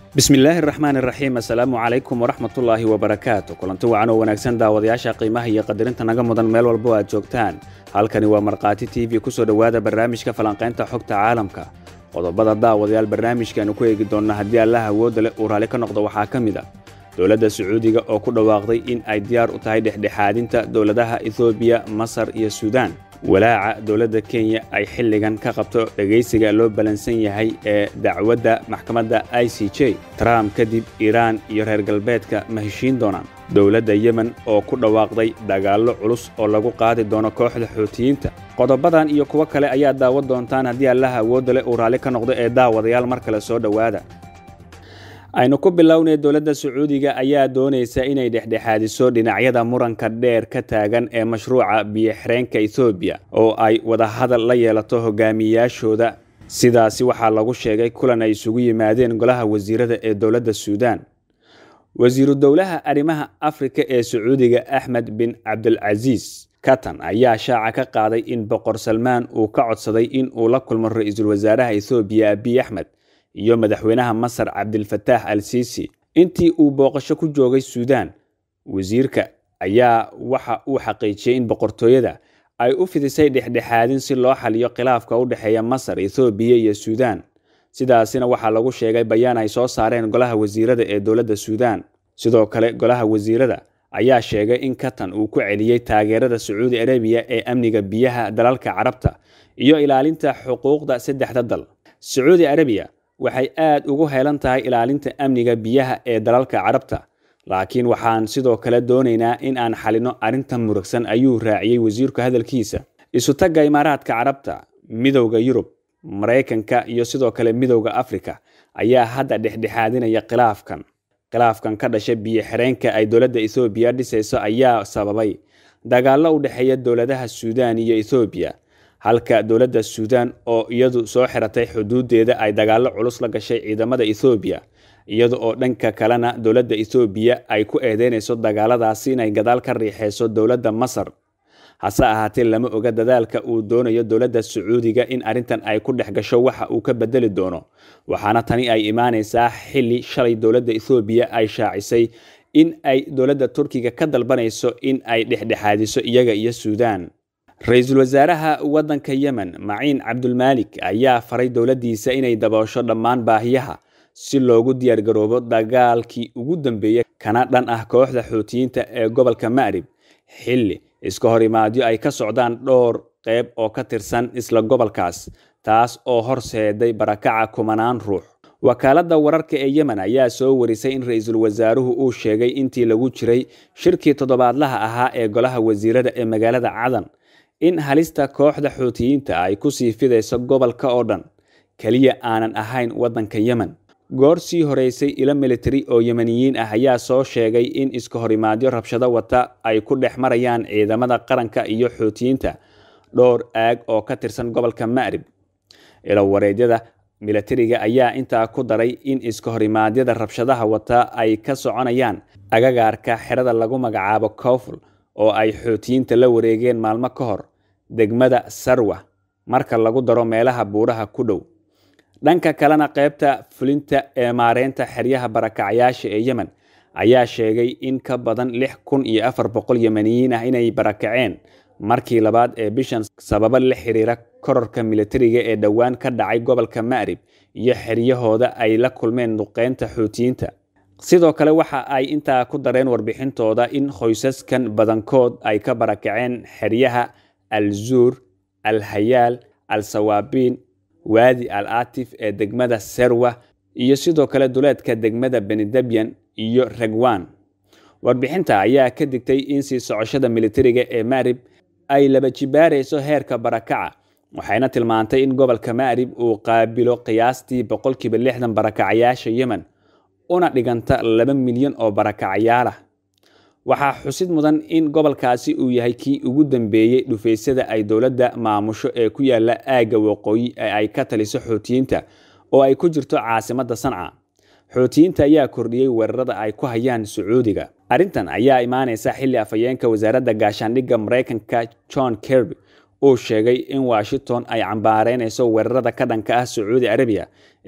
bismillaahi raxmaan iraxiim assalaamu calaykum waraxmatullaahi wabarakaatu kulanti wacan oo wanaagsan daawadayaasha qiimaha iyo qadarinta naga mudan meel walbo aad joogtaan halkani waa markhaati t v kusoo dhowaada barnaamijka falanqaynta xogta caalamka qodobada daawadayaal barnaamijkaanu ku eegi doonna haddii allah awoodda leh uu raalli ka noqdo waxaa ka mid a dowladda sacuudiga oo ku dhawaaqday in ay diyaar u tahay dhexdhexaadinta dowladaha etoobiya masar iyo suudaan walaaca dowladda kenya ay xilligan ka qabto dhegaysiga loo ballansan yahay ee dacwadda maxkamadda i c j trump kadib iiraan iyo reer galbeedka ma heshiin doonaan dowladda yemen oo ku dhawaaqday dagaallo culus oo lagu qaadi doono kooxda xuutiyiinta qodobadan iyo kuwo kale ayaa daawan doontaan haddii allaha awoodda leh uu raalli ka noqdo ee daawadayaal mar kale soo dhowaada aynu ku bilownay dowladda sacuudiga ayaa doonaysa inay dhexdhexaadiso dhinacyada muranka dheer ka taagan ee mashruuca biyo-xireenka ethoobiya oo ay wadahadal la yeelato hogaamiyayaashooda sidaasi waxaa lagu sheegay kulan ay isugu yimaadeen golaha wasiirada ee dowladda suudaan wasiiru dowlaha arrimaha afrika ee sacuudiga axmed bin cabdilcasiis katan ayaa shaaca ka qaaday in boqor salmaan uu ka codsaday in uu la kulmo ra-iisul wasaaraha ethoobiya abiy axmed iyo madaxweynaha masar cabdilfataax al siisi intii uu booqasho ku joogay suudaan wasiirka ayaa waxa uu xaqiijiyey in boqortooyada ay u fidisay dhexdhexaadin si loo xaliyo khilaafka u dhexeeya masar ethoobiya iyo suudaan sidaasina waxaa lagu sheegay bayaan ay soo saareen golaha wasiirada ee dowladda suudaan sidoo kale golaha wasiirada ayaa sheegay in katan uu ku celiyey taageerada sacuudi arabiya ee amniga biyaha dalalka carabta iyo ilaalinta xuquuqda saddexda dal sacuudi arabiya waxay aad ugu heelan tahay ilaalinta amniga biyaha ee dalalka carabta laakiin waxaan sidoo kale doonaynaa in aan xalino arrintan murugsan ayuu raaciyey wasiirku hadalkiisa isutagga imaaraadka carabta midowda yurub maraykanka iyo sidoo kale midowda afrika ayaa hadda dhexdhexaadinaya khilaafkan khilaafkan ka dhasha biyo xireenka ay dowladda ethoobiya dhisayso ayaa sababay dagaallo u dhexeeya dowladaha suudaan iyo ethoobiya halka dowladda suudaan oo iyadu soo xiratay xuduudeeda ay dagaallo culus la gashay ciidamada ethoobiya iyada oo dhanka kalena dowladda ethoobiya ay ku eedeynayso dagaaladaasi inay gadaal ka riixeyso dowladda masar hase ahaatee lama oga dadaalka uu doonayo dowladda sacuudiga in arrintan ay ku dhex gasho waxa uu ka bedeli doono waxaana tani ay imaanaysaa xili shalay dowladda ethoobiya ay shaacisay in ay dowladda turkiga ka dalbanayso in ay dhexdhexaadiso iyaga iyo suudaan ra-iisul wasaaraha waddanka yemen maciin cabdulmaalik ayaa faray dowladdiisa inay daboosho dhammaan baahiyaha si loogu diyaargaroobo dagaalkii ugu dambeeyey kana dhan ah kooxda xuutiyiinta ee gobolka ma'rib xilli iska hor imaadyo ay ka socdaan dhowr qeyb oo ka tirsan isla gobolkaas taas oo horseeday barakaca kumanaan ruux wakaaladda wararka ee yemen ayaa soo warisay in ra-iisul wasaaruhu uu sheegay intii lagu jiray shirkii toddobaadlaha ahaa ee golaha wasiirada ee magaalada cadan in halista kooxda xuutiyiinta ay ku sii fidayso gobolka oo dhan keliya aanan ahayn waddanka yemen goor sii horeysay ilo militari oo yemeniyiin ah ayaa soo sheegay in iska horimaadyo rabshado wata ay ku dhex marayaan ciidamada qaranka iyo xuutiyiinta dhowr aag oo ka tirsan gobolka ma'rib ilowareedyada militariga ayaa intaa ku daray in iska horimaadyada rabshadaha wata ay ka soconayaan agagaarka xerada lagu magacaabo kowful oo ay xuutiyiinta la wareegeen maalmo ka hor degmada sarwa marka lagu daro meelaha buuraha ku dhow dhanka kalena qaybta fulinta ee maareynta xeryaha barakacyaasha ee yemen ayaa sheegay in ka badan lix kun iyo afar boqol yemeniyiin ah inay barakaceen markii labaad ee bishan sababo la xiriira kororka militariga ee dhowaan ka dhacay gobolka ma'rib iyo xeryahooda ay la kulmeen duqeynta xuutiyiinta sidoo kale waxa ay intaa ku dareen warbixintooda in qoysaskan badankood ay ka barakaceen xeryaha al zuur al hayaal al sawaabiin waadi al atif ee degmada serwa iyo sidoo kale duleedka degmada benidabyan iyo regwan warbixinta ayaa ka digtay in sii socoshada militariga ee ma'rib ay laba jibaarayso heerka barakaca waxayna tilmaantay in gobolka ma'rib uu qaabilo qiyaastii boqolkiiba lixdan barakacayaasha yemen una dhiganta laba milyan oo barakacayaalah waxaa xusid mudan in gobolkaasi uu yahay kii ugu dambeeyey dhufaysyada ay dowladda maamusho ee ku yaala aagga waqooyi ee ay ka taliso xuutiyiinta oo ay ku jirto caasimadda sanca xuutiyiinta ayaa kordhiyey weerarada ay ku hayaan sacuudiga arrintan ayaa imaanaysa xilli afhayeenka wasaaradda gaashaandhigga maraykanka john kerby uu sheegay in washington ay cambaareynayso weerarada ka dhanka ah sacuudi arabiya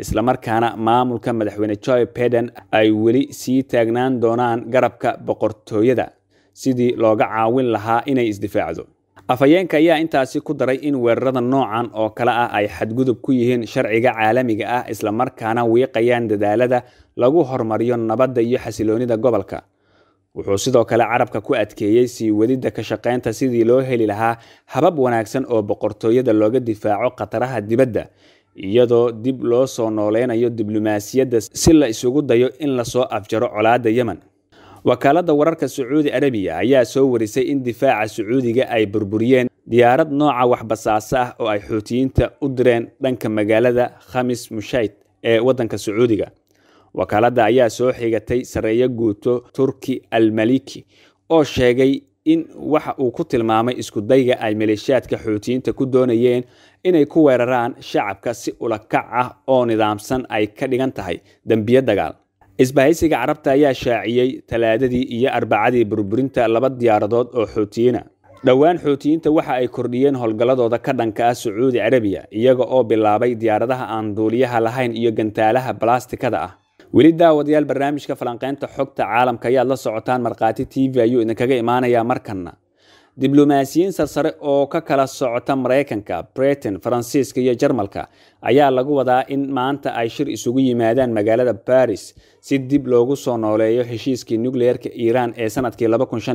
islamarkaana maamulka madaxweyne joe biden ay weli sii taagnaan doonaan garabka boqortooyada sidii looga caawin lahaa inay isdifaacdo afhayeenka ayaa intaasi ku daray in weerarada noocan oo kale ah ay xadgudub ku yihiin sharciga caalamiga ah islamarkaana wiiqayaan dadaalada lagu hormariyo nabadda iyo xasiloonida gobolka wuxuu sidoo kale carabka ku adkeeyey sii wadidda ka shaqaynta sidii loo heli lahaa habab wanaagsan oo boqortooyada looga difaaco khataraha dibadda iyadoo dib loo soo nooleynayo diblomaasiyadda si la isugu dayo in lasoo afjaro colaadda yemen wakaaladda wararka sacuudi arabiya ayaa soo warisay in difaaca sacuudiga ay burburiyeen diyaarad nooca waxbasaasa ah oo ay xuutiyiinta u direen dhanka magaalada khamis mushayd ee waddanka sacuudiga wakaaladda ayaa soo xigatay sareeyo guuto turki almaliki oo sheegay in waxa uu ku tilmaamay iskudayga ay maleeshiyaadka xuutiyiinta ku doonayeen inay ku weeraraan shacabka si ulakac ah oo nidaamsan ay ka dhigan tahay dembiyo dagaal isbahaysiga carabta ayaa shaaciyey talaadadii iyo arbacadii burburinta laba diyaaradood oo xuutiyiina dhowaan xuutiyiinta waxa ay kordhiyeen howlgalladooda ka dhanka ah sacuudi carabiya iyaga oo bilaabay diyaaradaha aan duuliyaha lahayn iyo gantaalaha balastikada ah weli daawadayaal barnaamijka falanqeynta xogta caalamka ayaad la socotaan markhaati t v ayuu idinkaga imaanayaa markanna diblomaasiyiin sarsare oo ka kala socota maraykanka britain faransiiska iyo jarmalka ayaa lagu wadaa in maanta ay shir isugu yimaadaan magaalada baris si dib loogu soo nooleeyo heshiiskii nukliyeerka iiraan ee sanadkii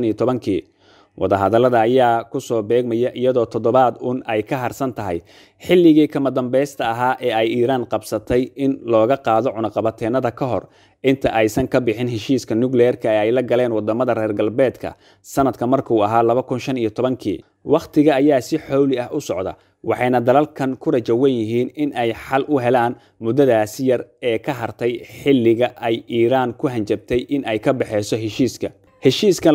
kii wadahadallada ayaa kusoo beegmaya iyadoo toddobaad un ay ka harsan tahay xilligii kama dambaysta ahaa ee ay iiraan qabsatay in looga qaado cunaqabateennada ka hor inta aysan ka bixin heshiiska nukliyeerka ee ay la galeen wadamada reer galbeedka sanadka markuu ahaa kii wakhtiga ayaa si xowli ah u socda waxayna dalalkan ku rajawan yihiin in ay xal u helaan muddadaasi yar ee ka hartay xilliga ay iiraan ku hanjabtay in ay ka baxeyso heshiiska heshiiskan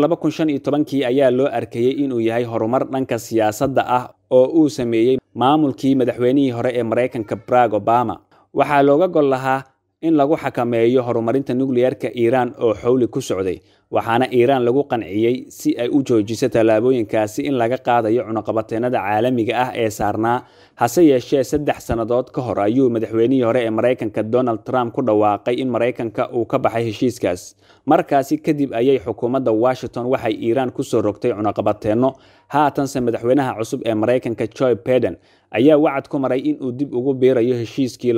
kii ayaa loo arkayey inuu yahay horumar dhanka siyaasadda ah oo uu sameeyey maamulkii madaxweynihii hore ee maraykanka barag obama waxaa looga gol lahaa in lagu xakameeyo horumarinta nukliyeerka iiraan oo xowli ku socday waxaana iiraan lagu qanciyey si ay u joojiso tallaabooyinkaasi in laga qaadayo cunaqabateennada caalamiga ah ee saarnaa hase yeeshee saddex sannadood ka hor ayuu madaxweynihii hore ee maraykanka donald trump ku dhawaaqay in maraykanka uu ka baxay heshiiskaas markaasi kadib ayay xukuumadda washington waxay iiraan kusoo rogtay cunaqabateenno haatanse madaxweynaha cusub ee maraykanka joe biden ayaa wacad ku maray inuu dib ugu biirayo heshiiskii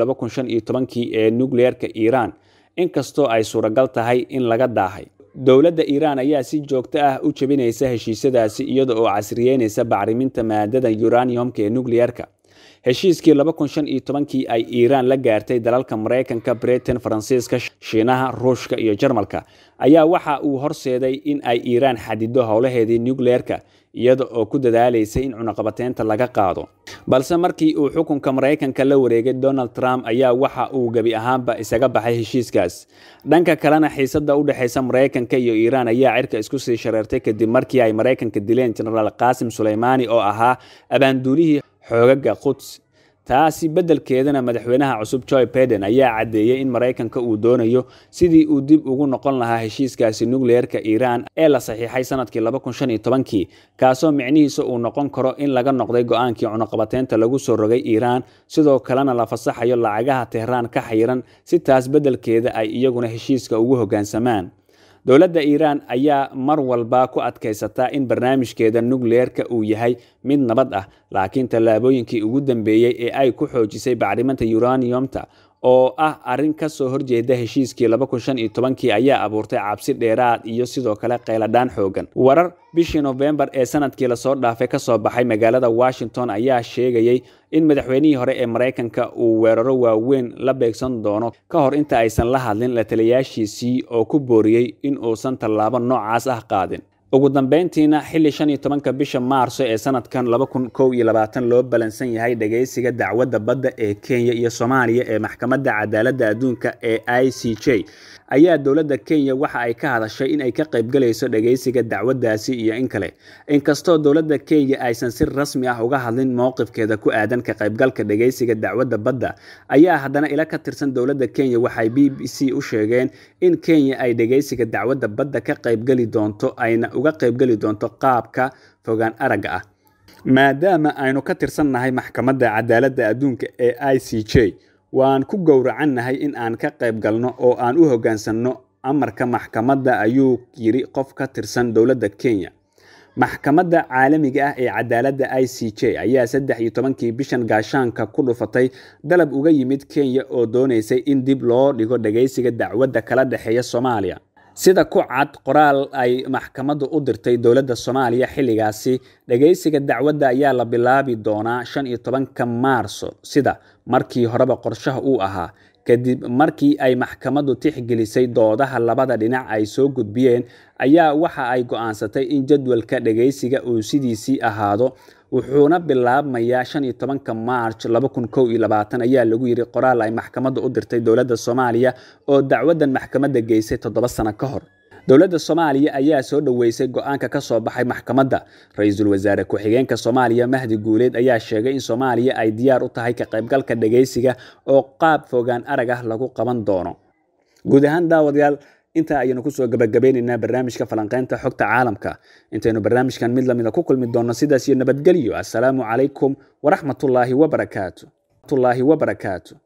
kii ee nukliyeerka iiraan inkastoo ay suuragal tahay in laga daahay dowladda iiraan ayaa si joogto ah u jebinaysa heshiisyadaasi iyada oo casriyeynaysa bacriminta maadada uraniumka ee nukliyeerka heshiiskii kii ay iiraan la gaartay dalalka maraykanka britain faransiiska shiinaha ruushka iyo jarmalka ayaa waxa uu horseeday in ay iiraan xadido howlaheedii nukliyeerka iyada oo ku dadaalaysay in cunaqabateynta laga qaado balse markii uu xukunka maraykanka la wareegay donald trump ayaa waxa uu gebi ahaanba isaga baxay heshiiskaas dhanka kalena xiisada u dhexaysa maraykanka iyo iiraan ayaa cirka isku sii shareertay kadib markii ay maraykanka dileen jenaraal qaasim suleymaani oo ahaa abaanduulihii xoogaga quds taasi beddelkeedana madaxweynaha cusub joe biden ayaa caddeeyey in maraykanka uu doonayo sidii uu dib ugu noqon lahaa heshiiskaasi nukliyeerka iiraan ee la saxiixay sanadkii kii kaasoo micnihiisa uu noqon karo in laga noqday go-aankii cunaqabateynta lagu soo rogay iiraan sidoo kalena la fasaxayo lacagaha tehraan ka xayiran si taas beddelkeeda ay iyaguna heshiiska ugu hoggaansamaan dowladda iiraan ayaa mar walba ku adkaysataa in barnaamijkeeda nukliyeerka uu yahay mid nabad ah laakiin tallaabooyinkii ugu dambeeyey ee ay ku xoojisay bacriminta uraniumta oo ah arrin ka soo horjeeda heshiiskii kii ayaa abuurtay cabsi dheeraad iyo sidoo kale qayladhaan xoogan warar bishii nofembar ee sanadkii lasoo dhaafay kasoo baxay magaalada washington ayaa sheegayey in madaxweynihii hore ee maraykanka uu weeraro waaweyn la beegsan doono ka hor inta aysan la hadlin la taliyaashiisii oo ku booriyey in uusan tallaabo noocaas ah qaadin ugu dambeyntiina xilli shan iyo tobanka bisha maarso ee sanadkan loo balansan yahay dhageysiga dacwadda badda ee kenya iyo soomaaliya ee maxkamadda cadaaladda adduunka ee i c j ayaa dowladda kenya waxa ay ka hadashay in ay ka qaybgalayso dhageysiga dacwaddaasi iyo in kale inkastoo dowladda kenya aysan si rasmi ah uga hadlin mowqifkeeda ku aadan ka qaybgalka dhageysiga dacwadda badda ayaa haddana ila ka tirsan dowladda kenya waxay b b c u sheegeen in kenya ay dhageysiga dacwadda badda ka qaybgeli doonto ayna uga qaybgeli doonto qaabka fogaan aragga ah maadaama aynu ka tirsannahay maxkamadda cadaaladda adduunka ee i c j waan ku gowracannahay in aan ka qayb galno oo aan u hoggaansanno amarka maxkamadda ayuu yidhi qof ka tirsan dowladda kenya maxkamadda caalamiga ah ee cadaaladda i c j ayaa saddex iyo tobankii bishan gaashaanka ku dhufatay dalab uga yimid kenya oo doonaysay in dib loo dhigo dhagaysiga dacwadda kala dhexeeya soomaaliya sida ku cad qoraal ay maxkamaddu u dirtay dowladda soomaaliya xilligaasi dhagaysiga dacwadda ayaa la bilaabi doonaa shan iyo tobanka maarso sida markii horeba qorshaha uu ahaa kadib markii ay maxkamaddu tixgelisay doodaha labada dhinac ay soo gudbiyeen ayaa waxa ay go'aansatay in jadwalka dhagaysiga uu sidiisii ahaado wuxuuna bilaabmayaa shan iyo tobanka maarch laba kun kow iyo labaatan ayaa lagu yidhi qoraal ay maxkamadda u dirtay dowladda soomaaliya oo dacwaddan maxkamadda geysay toddoba sano ka hor dowladda soomaaliya ayaa soo dhoweysay go-aanka ka soo baxay maxkamadda ra-iisul wasaare ku-xigeenka soomaaliya mahdi guuleed ayaa sheegay in soomaaliya ay diyaar u tahay ka qaybgalka dhagaysiga oo qaab fogaan arag ah lagu qaban doono guud ahaan daawadayaal intaa ayaynu kusoo gabagabeynaynaa barnaamijka falanqeynta xogta caalamka intaynu barnaamijkan mid lamida ku kulmi doonno sidaas iyo nabadgelyo assalaamu calaykum waraxmatullaahi wabarakaatu